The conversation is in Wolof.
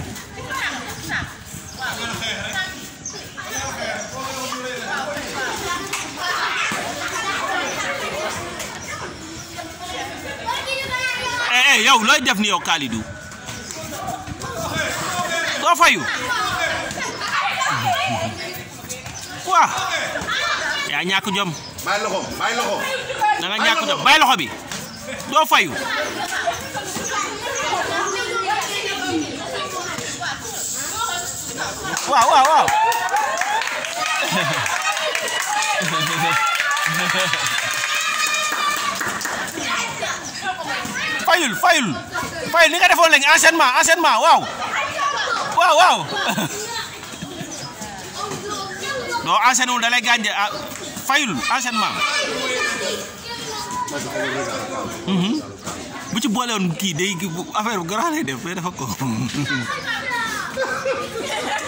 eh eh yow looy def ni yow Kalidou doo fayu quoi yaa ñàkk jom bàyyi loxo bàyyi loxo. da nga ñàkk jom bàyyi loxo bi doo fayu waaw waaw waaw fayul fayul fayul li nga defoon léegi enchaînement enchaînement waaw waaw waaw non enchaîné wul da lay gaañ de ah fayul enchaînement Mhm. bu ci boole woon kii day affaire bu garaaw lay def day dafa ko